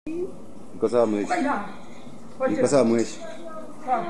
Iko sawa mweshi. Kaina. Iko sawa mweshi. Sawa.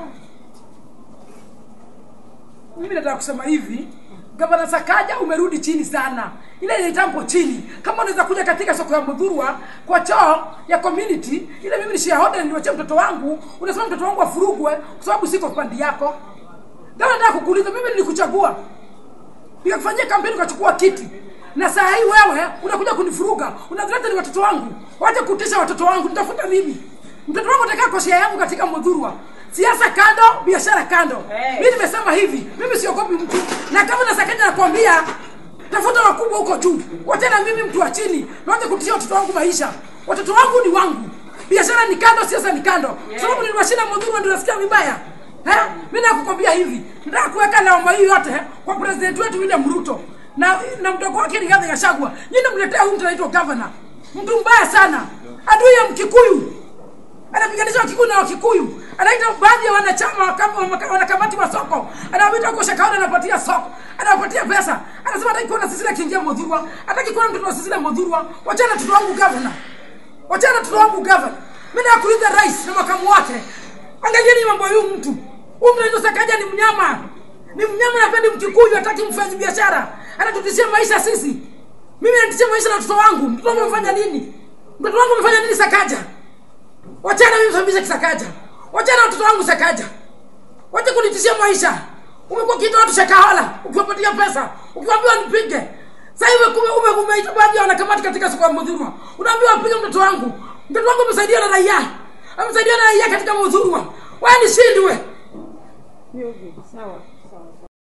Mimi nataka kusema hivi, gavana Sakaja umerudi chini sana, ile ile jambo chini. Kama unaweza kuja katika soko ya Mudhurwa kwa choo ya community, ile mimi ni shareholder niliwachia mtoto wangu, unasema mtoto wangu afurugwe kwa sababu siko pandi yako. Ndio nataka kukuuliza, mimi nilikuchagua nikakufanyia kampeni ukachukua kiti na saa hii wewe unakuja kunifuruga unadhileta ni watoto wangu wacha kutisha watoto wangu nitafuta mimi mtoto wangu atakaa kwa shia yangu katika mudhurwa siasa kando biashara kando Hey. mi nimesema hivi mimi siogopi mtu na kama nasakaja nakwambia tafuta wakubwa huko juu wachana mimi mtu wa chini nawacha kutishia watoto wangu maisha watoto wangu ni wangu biashara ni kando siasa ni kando yeah. sababu niliwashinda mudhurwa ndio nasikia vibaya Eh, mimi nakukwambia hivi, nataka kuweka lawama hii yote kwa president wetu William Ruto na na mdogo wake Rigathi Gachagua. Nyinyi mletea huyu mtu anaitwa governor, mtu mbaya sana, adui ya Mkikuyu, anapiganisha Wakikuyu na Wakikuyu, anaita baadhi ya wanachama wa kama- wa- wanakamati wa soko, anawaita huko Shakahola, anapatia soko, anawapatia pesa, anasema hataki kuona Cecilia akiingia Mudhurwa, hataki kuona mtoto wa Cecilia Mudhurwa. Wachana mtoto wangu governor, wachana mtoto wangu governor. Mimi nakuuliza rais na makamu wake, angalieni mambo ya huyu mtu. Huyu mtu anaitwa Sakaja ni mnyama, ni mnyama na pia ni Mkikuyu, hataki mfanyi biashara, anatutishia maisha sisi. Mimi natishia maisha na mtoto wangu. Mtoto wangu amefanya nini? Mtoto wangu amefanya nini Sakaja? Wachana mimi msababisha Kisakaja. Wachana watoto wangu Sakaja. Wacha kunitishia maisha. Umekuwa kitu watu Shakahola, ukiwapatia pesa, ukiwaambia nipige. Sasa hivi kume ume umeita baadhi ya wanakamati katika soko ya Mudhurwa. Unaambiwa apige mtoto wangu. Mtoto wangu amesaidia na raia. Amesaidia na raia katika Mudhurwa. Wewe nishindwe. Sawa.